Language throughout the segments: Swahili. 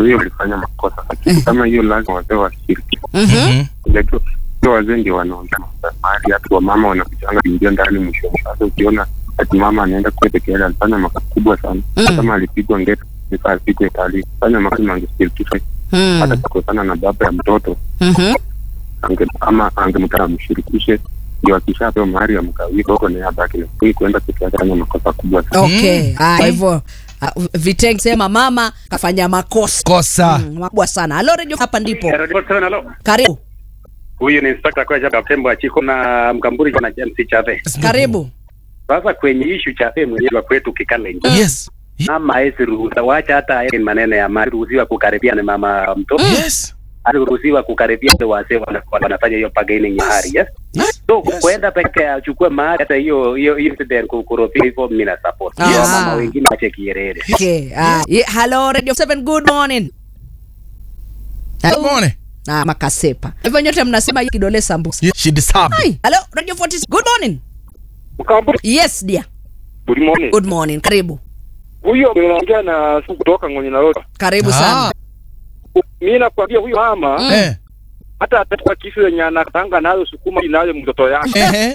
hiyo walifanya makosa, lakini kama hiyo lazima wazee washiriki. Mhm. Unajua sio wazee ndio wanaongea mambo ya mali, hata wamama wanakujanga kuingia ndani mwisho. Sasa ukiona ati mama anaenda kule peke yake, alifanya makosa kubwa sana. Mm. Kama alipigwa ngeta nika apigwe tali, fanya makosa angeshirikishwa, hata Mm. kakosana na baba ya mtoto Mhm. ange, ama angemtaka amshirikishe, ndio akishapewa mahari amkawie kidogo, naye abaki na hii kuenda peke yake, fanya makosa kubwa sana. Okay. Ah, Kwa hivyo ah, Viteng sema mama kafanya makosa kosa Mm, makubwa sana. Halo Radio, hapa ndipo. Radio Seven, halo. Karibu. Huyu ni inspector kwa Jacob Tembo Achiko na Mkamburi na MC Chave. Karibu. Sasa kwenye issue Chave mwenyewe wa kwetu Kikalenji. yes Mama hawezi ruhusa, wacha hata yeye maneno ya mali ruhusiwa kukaribia na mama mtoto. yes Aliruhusiwa kukaribia wale wazee wana- wanafanya hiyo bargaining ya mahari, yes. yes So Yes. kwenda peke achukue mahari hata hiyo hiyo incident kukorofia hivyo mimi na support. Yes. Yes. Mama wengine wache kierere. Okay. Ah, ye- Hello Radio 7 good morning. Hello. Morning. Ah, makasepa. Hivyo nyote mnasema hii kidole sambusa. Yeah, she deserved Hi. Hello Radio 40 good morning. Mkamburi, Yes dear. good morning. Good morning. Karibu. Huyo unaongea na siku kutoka Ng'onyi na Roda. Karibu sana. Mimi nakwambia huyo mama Mm. Eh, hata atakuwa kisu yenye anatanga nayo sukuma nayo mtoto yake eh,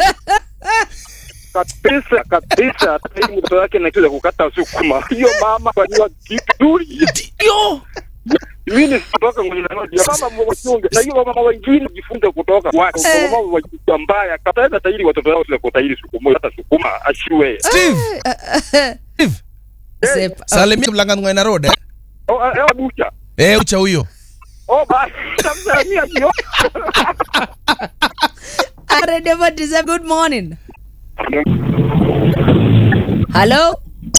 kabisa kabisa, hata hii mtoto yake na kitu ya kukata sukuma. Hiyo mama fanywa kitu duri. yo Mimi ni kutoka Ng'onyi na Roda. Mama mwachunge na hiyo mama wengine jifunze kutoka kwake. Eh. Mama wa mbaya kataweza tairi watoto wao sile kutairi sukuma hata sukuma ashiwe. Steve Steve Sepa. salimia mlangangu na road eh? Oh, eh, bucha. eh ucha huyo Oh, basi tamsalimia jioni. Ah, Radio 47 good morning. Hello.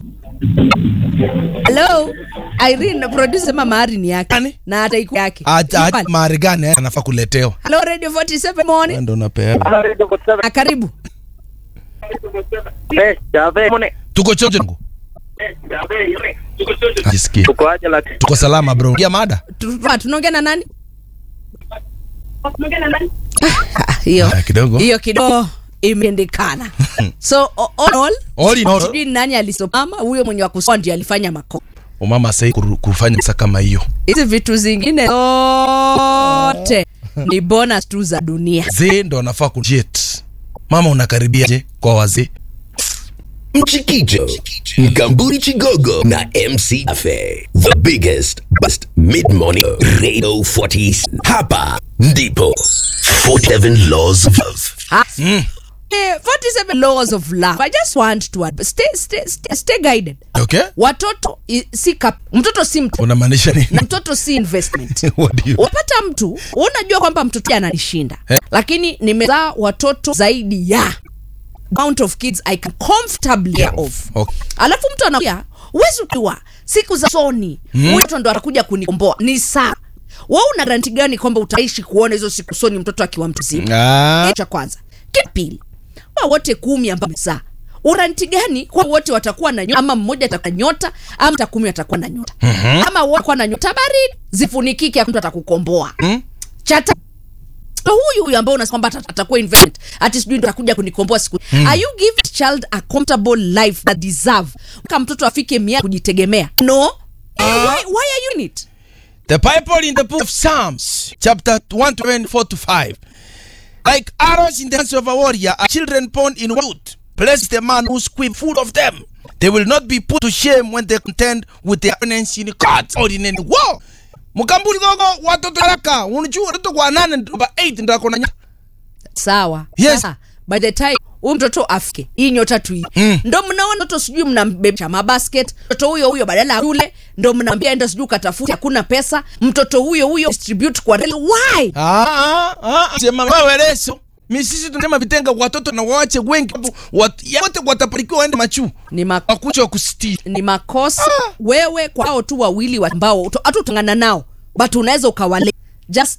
Hello. Irene producer sema mahari ni yake Nani? na hata iko yake. Acha- acha Hello mahari gani eh, anafaa kuletewa Radio 47 morning. ndo unapeana Ah, karibu. Eh, Chave mone. tuko chocho ngu jisikie Tuko aje la tuko salama bro ya mada Tu- ah, Tunaongea na nani? Ah, Hiyo. Ah, kidogo Hiyo kidogo imeendekana. So o- all, all All in all, sijui ni nani alisoma huyo mwenye wa kusoma ndio alifanya makosa. umama sai kufanya sa kama hiyo Hizi vitu zingine zote ni bonus tu za dunia. zee ndo anafaa kujet mama unakaribia je kwa wazee Mchikicho, Mkamburi Chigogo na MC Afe. The biggest, best mid-morning Radio 40. Hapa ndipo 47 Laws of Love. Ah. Eh, 47 laws of love. I just want to add, stay, stay, stay, stay guided. okay Watoto i- si kap, mtoto si mtu unamaanisha nini na mtoto si investment. What do you- Wapata mtu unajua kwamba mtoto ananishinda Eh. lakini nimezaa watoto zaidi ya amount of kids I can comfortably care of. Okay. Alafu mtu anakuja uwezi ukiwa siku za soni huyu mtoto ndo atakuja kunikomboa ni sawa. Wewe una garanti gani kwamba utaishi kuona hizo siku soni mtoto akiwa mtu mzima? Ah, cha kwanza kitu pili wa wote kumi ambao mzaa uranti gani kwa wote watakuwa na nyota ama mmoja atakuwa na nyota ama hata kumi atakuwa na nyota ama wote kwa na nyota baridi zifunikike mtu atakukomboa Mm. chata So huyu huyu ambao unasema kwamba ata- atakuwa investment ati sijui ndo atakuja kunikomboa siku are you give the child a comfortable life that deserve kama mtoto afike miaka kujitegemea no Eh, why, why are you in it the bible in the book of psalms chapter 124 to 5 like arrows in the hands of a warrior are children born in youth bless the man who's quick full of them they will not be put to shame when they contend with their opponents in court or in any war mukambuli gogo watoto haraka unajua watoto kwa nane namba 8 ndako na nyota sawa Yes. Sasa, by the time huyu mtoto afike hii nyota tu Mm. ndo mnaona mtoto sijui mnambebesha mabasket mtoto huyo huyo badala ya shule ndo mnaambia enda sijui ukatafuta hakuna pesa mtoto huyo huyo distribute kwa reli why Ah, ah, ah, sema wewe leso mi sisi tunasema vitenga watoto na waache wengi wat, ya wote wataparikiwa waende machu ni, ma wakucha wakustii ni makosa wewe kwa hao tu wawili wa- ambao hatu utangana nao but unaweza ukawale just